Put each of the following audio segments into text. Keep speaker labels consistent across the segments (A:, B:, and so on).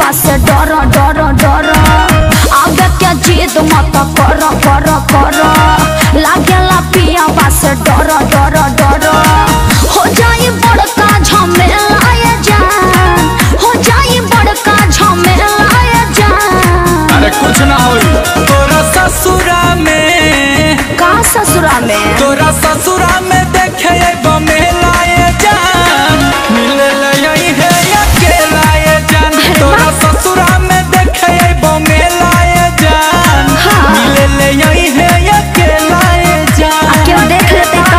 A: पियावा से डर डर डर आगे के जिद मत कर कर कर लागेला पियावा से डर डर डर हो जाई बड़का झमेला ये जान हो जाई बड़का झमेला ये जान
B: अरे कुछ ना होई तोरा ससुरा में
A: का ससुरा में
B: तोरा ससुरा में देखे बमेला ये जान मिले यही है अकेला ये जान तोरा ससुरा में देखे बमेला ये जान
A: हाँ।
B: मिले यही है अकेला ये जान
A: क्यों देख लेते तो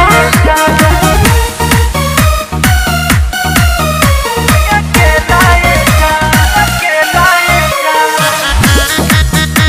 B: अकेला ये जान अकेला ये जान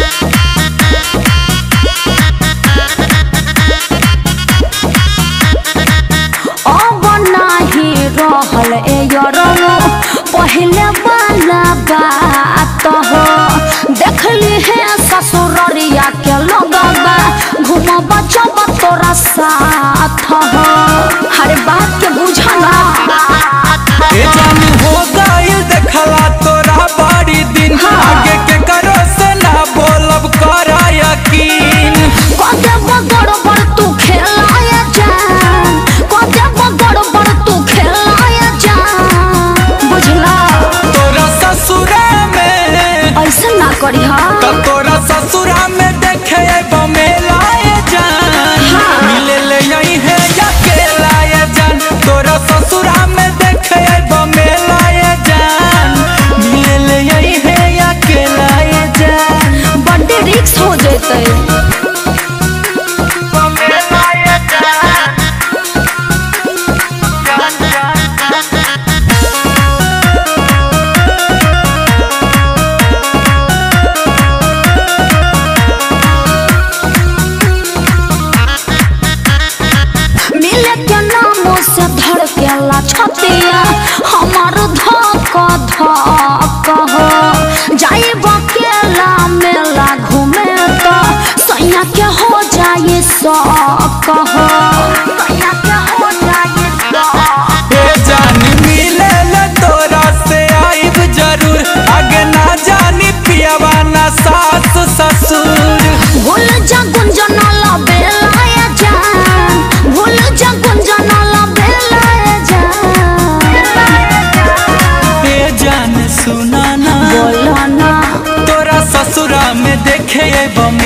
A: अब नाही रहल ए यरनो पहले वाला बात हो देखली है ससुररिया के लगबा घूमब चब तोरा साथ हो हर बात के बुझना
B: ए जान हो गइल देखला तोरा बड़ी दिन
A: हाँ।
B: आगे के करो से ना बोलब कर यकीन
A: कदे बगड़ बड़ तू खेलाया जान कदे बगड़ बड़ तू खेलाया जान बुझला
B: तोरा ससुरा में
A: ऐसा ना करी
B: त तोरा ससुरा में देखे बमेला ये जान
A: हाँ।
B: मिले ले यही है अकेला ये जान तोरा ससुरा में देखे बमेला ये जान मिले ले यही है अकेला ये जान
A: बड्डे रिक्स हो जेते
B: बमेला ये जान जान जान
A: मिले के नामों से धड़केला छतिया हमार धक धक हो जाई बकेला मेला घूमे तो सैया के हो जाए शौक हो सैया के हो जाए शौक
B: ए जान मिले ले तोरा से आइब जरूर आगे ना जानी पियावा ना सास ससुर
A: भूल जा गुंजनाला बेलाया जान भूल जा गुंजनाला बेलाया जान
B: ए जान सुना ना
A: बोलो ना
B: तोरा ससुरा में देखे बम